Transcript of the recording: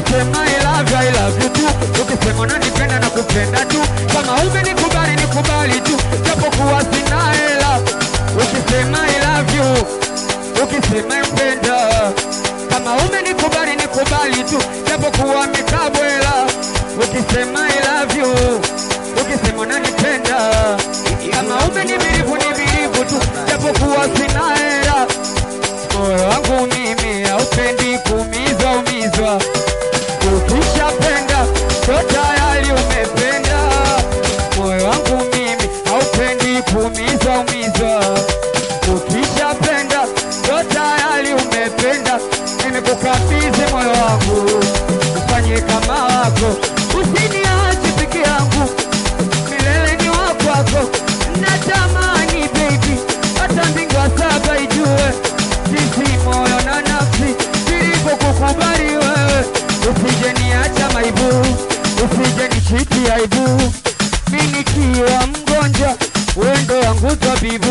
ukisema I love you, I love you tu, ukisema unanipenda na kupenda tu, kama umenikubali nikubali tu, japokuwa sina hela. Ukisema I love you, ukisema mpenda, kama umenikubali nikubali tu, japokuwa mikabwela. Ukisema I love you, ukisema unanipenda, kama umenibirivu nibirivu tu, japokuwa sina hela. Moyo wangu mimi haupendi kuumizwa umizwa, ukishapenda ndo tayari umependa. Moyo wangu mimi haupendi kuumizwa umizwa, ukishapenda ndo tayari umependa. Nimekukabidhi moyo wangu, ufanye kama wako, usiniache peke yangu, milele ni wa kwako. Natamani baby, hata mbingu saba ijue sisi moyo na nafsi vilivyokukubali wewe, usije niacha maibu, usije nichiti aibu, mi nikiwa mgonjwa, wendo wangu tabibu,